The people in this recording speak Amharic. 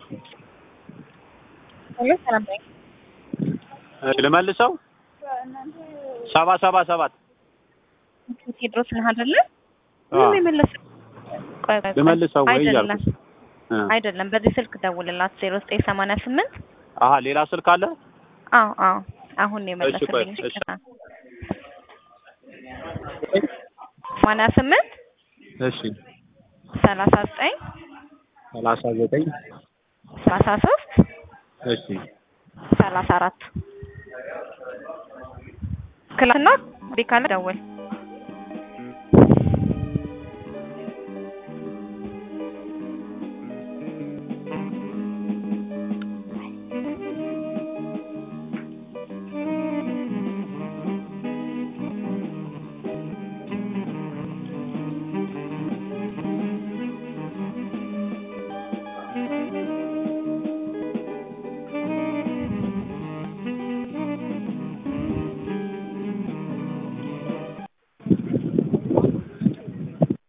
ሄሎ ሰላም ነኝ። እሺ ልመልሰው ሰባ ሰባ ሰባት ቴድሮስ ነህ አይደለ? አዎ። ምንም የመለስ ቆይ ቆይ ቆይ። ልመልሰው ወይ አይደለም እያልኩ እ አይደለም፣ በዚህ ስልክ ደውልላት ዜሮ ዘጠኝ ሰማንያ ስምንት አሀ ሌላ ስልክ አለ አዎ አዎ አሁን ነው የመለስልኝ። እሺ፣ ቆይ፣ እሺ። ሰማንያ ስምንት እሺ ሰላሳ ዘጠኝ ሰላሳ ዘጠኝ ሰላሳ ሶስት እሺ ሰላሳ አራት ክላስና ቤካለ ደውል